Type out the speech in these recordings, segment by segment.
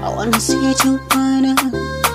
I wanna see you banana,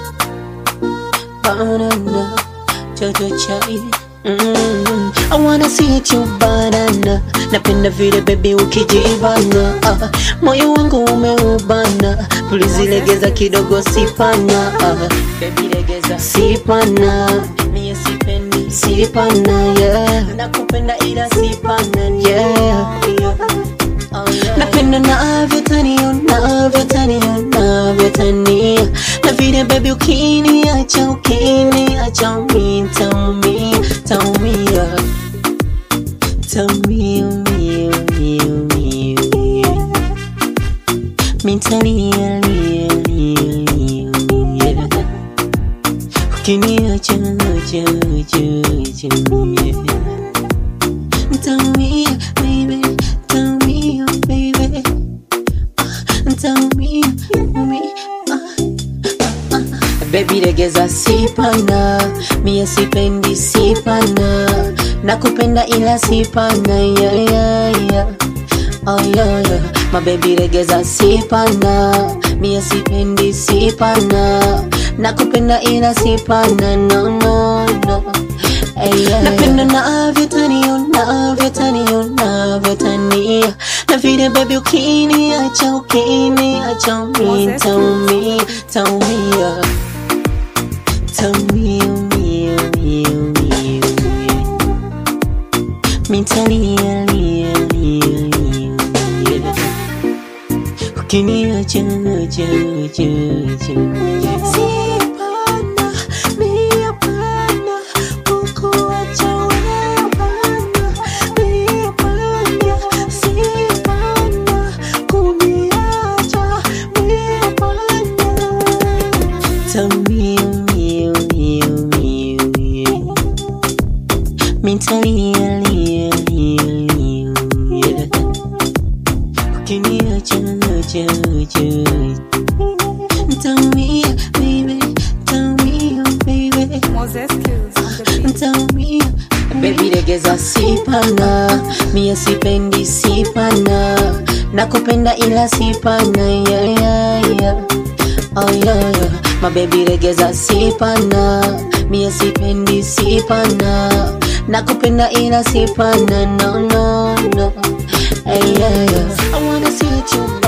banana, jojo chai. Mm, I wanna see you banana, napenda vile baby ukijibana, ah, moyo wangu umeubana, please legeza kidogo sipana, ah, baby legeza sipana, mie sipendi sipana, yeah, nakupenda ila sipana, yeah, yeah. Oh, yeah. Napenda navyotania navyotania navyotania na vile baby ukiniacha ukiniacha mi taumia taumia taumia mia mia mia mia mitalia lia lia lia lia ukiniacha acha acha acha mia Tell me, baby, tell me, baby, uh, tell me, me, uh, uh, uh. Baby legeza sipana, mie sipendi sipana, nakupenda ila sipana, yeah, yeah, yeah. Oh yeah, yeah. My baby legeza sipana, mie sipendi sipana, nakupenda ila sipana, no, no, no. Hey, yeah, napenda navyotania navyotania navyotania na vile baby ukiniacha ukiniacha mi taumia taumia taumia mia mia mia mia mitalia lia lia lia lia ukiniacha acha acha acha sipana mia pana kukuacha wewe pana mia pana sipana kuniacha mia pana Tamia, mia, mia, mia, mia. Mitalia, lia, lia, lia, lia. Ukiniacha, acha, acha. Tamia, baby, tamia, baby. Moses Kills on the beat. Tamia. Baby legeza sipana, mie sipendi sipana, nakupenda ila sipana, yeah, yeah, yeah. Oh yeah, yeah. My baby legeza sipana, mie sipendi sipana, nakupenda ila sipana, no, no, no. Hey, yeah, yeah. I wanna see you